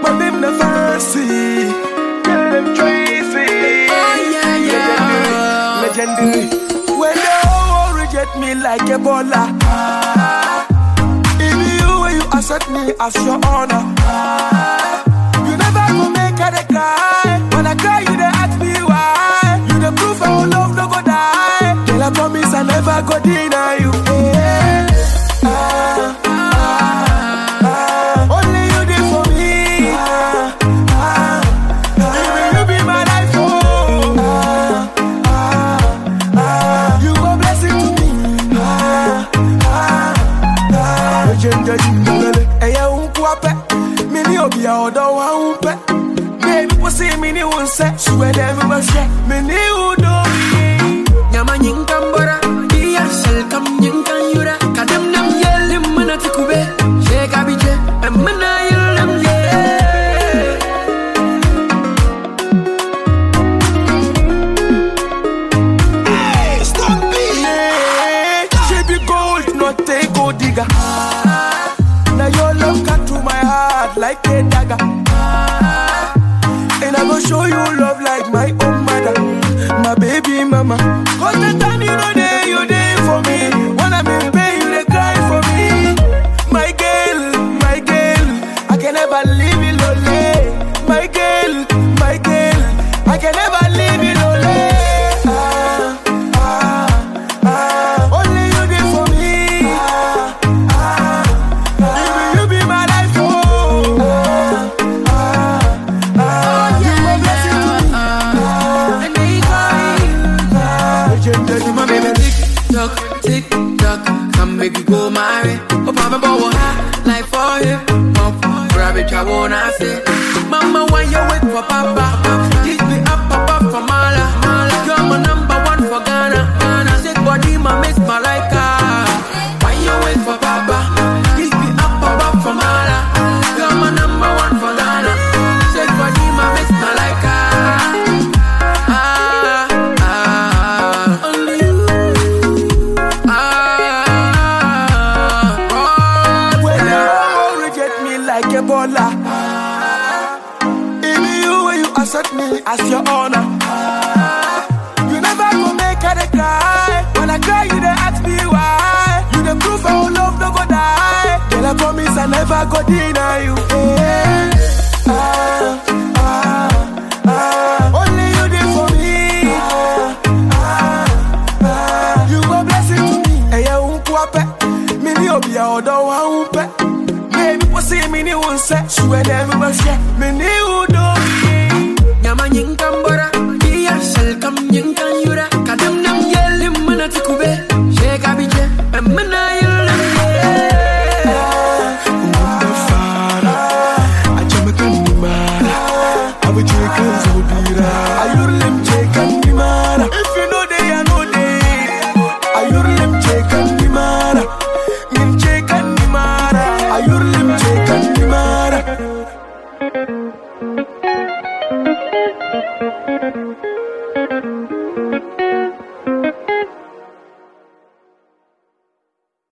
my name na fancy. Them Tracy. Oh, yeah, yeah. Legendary. When the whole world reject me like Ebola. If you when you accept me as your honor. You never go make her dey cry. When I cry, you dey ask me why. You the proof our love no go die. Girl, I promise I never go deny you. Yeah. Ah, ah, ah. Only you did for me. Ah, ah, ah. You be my life, oh. Ah, ah, ah. You a blessing to me. Ah, ah, ah. Legendary, legendary. Ẹyẹ ń kú apẹ́, mi ní òbí ọ̀dọ́ wa ń pẹ́. Baby, wọ́n sì mi ní wọn sẹ́, ṣùgbọ́n ẹ̀dẹ̀ mi máa ṣẹ́, mi ní ìwúdó mi. Nyama nyinkan bora Iya shal kam nyinkan yura Kadam nam yelim mana tikube Sheka bije Emana yelim ye Yeah, she be gold, not a gold digger. Now your love cut to my heart like a dagger. And I go show you love like my own mother, my baby mama. Cause the time you know there, you there for me. When I'm in pain, you they cry for me. My girl, my girl, I can never leave you lonely. My girl, my girl, I can never leave you lonely. Ah, ah, ah, only you there for me. Ah, ah, ah, you be my life, oh. Ah, ah, ah, you a blessing to me. And they cry Legendary, My baby tick tock, tick tock Come make you go my way Oh papa bow high Like for him Pop, grab it, I wanna say Mama, why you wait for papa? This be up, papa for Mala You're my number one for Ghana Ghana Sick body, my miss Malika Why you wait for papa? This be up, papa for Mala You're my number one for Ghana Sick body, my miss Malika Ah, ah, ah, only you. Ah, When oh, the world reject me like Ebola. If you when you accept me as your honor. You never go make her dey cry. When I cry, you dey ask me why. You the proof our love no go die. Girl, I promise I never go deny you. Yeah. Ah, ah, ah. Only you did for me. Ah, ah, ah. You a blessing to me. Ẹyẹ ń kú apẹ́, mi ní òbí ọ̀dọ́ wa ń pẹ́. Baby, wọ́n sì mi ní wọn sẹ́, ṣùgbọ́n ẹ̀dẹ̀ mi máa ṣẹ́, mi ní ìwúdó mi. nyama nyinkan bora iya shal kam nyinkan yura